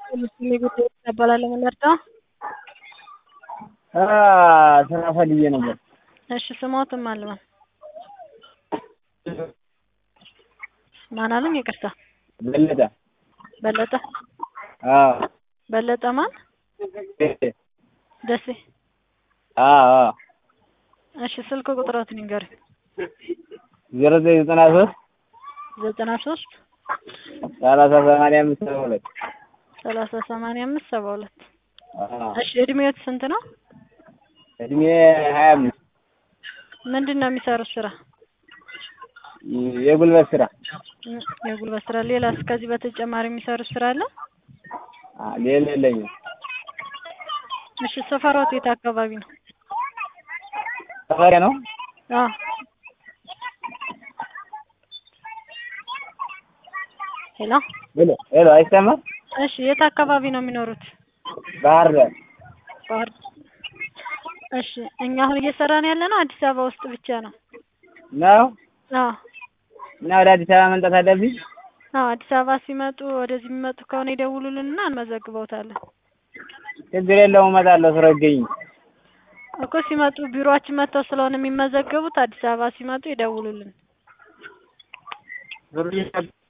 ሙስሊም ጉዳይ ይባላል የምንረዳ ስራ ፈልጌ ነበር። እሺ ስሞትም አልበን ማን አሉኝ? ይቅርታ በለጠ በለጠ አዎ በለጠ ማን? ደሴ አዎ አዎ እሺ ስልክ ቁጥሮትን ንገሩኝ። ዜሮ ዘጠኝ ዘጠና ሶስት ዘጠና ሶስት ሰላሳ ሰማንያ አምስት ሰባ ሁለት ሰላሳ ሰማንያ አምስት ሰባ ሁለት አዎ እሺ እድሜዎት ስንት ነው? እድሜ ሀያ አምስት ምንድን ነው የሚሰሩት ስራ? የጉልበት ስራ እ- የጉልበት ስራ። ሌላስ ከዚህ በተጨማሪ የሚሰሩት ስራ አለ? አ- ሌላ የለኝም። እሺ ሰፈሮት የት አካባቢ ነው? ሰፈሬ ነው አዎ ሄሎ ሄሎ ሄሎ አይሰማም? እሺ የት አካባቢ ነው የሚኖሩት? ባህር ዳር ባህር እሺ እኛ አሁን እየሰራን ያለ ነው አዲስ አበባ ውስጥ ብቻ ነው። ነው አዎ እና ወደ አዲስ አበባ መምጣት አለብኝ? አዎ አዲስ አበባ ሲመጡ ወደዚህ የሚመጡ ከሆነ ይደውሉልንና እንመዘግበውታለን። ችግር የለውም እመጣለሁ ስራ ይገኝ እኮ ሲመጡ ቢሮአችን መጥተው ስለሆነ የሚመዘገቡት አዲስ አበባ ሲመጡ ይደውሉልን።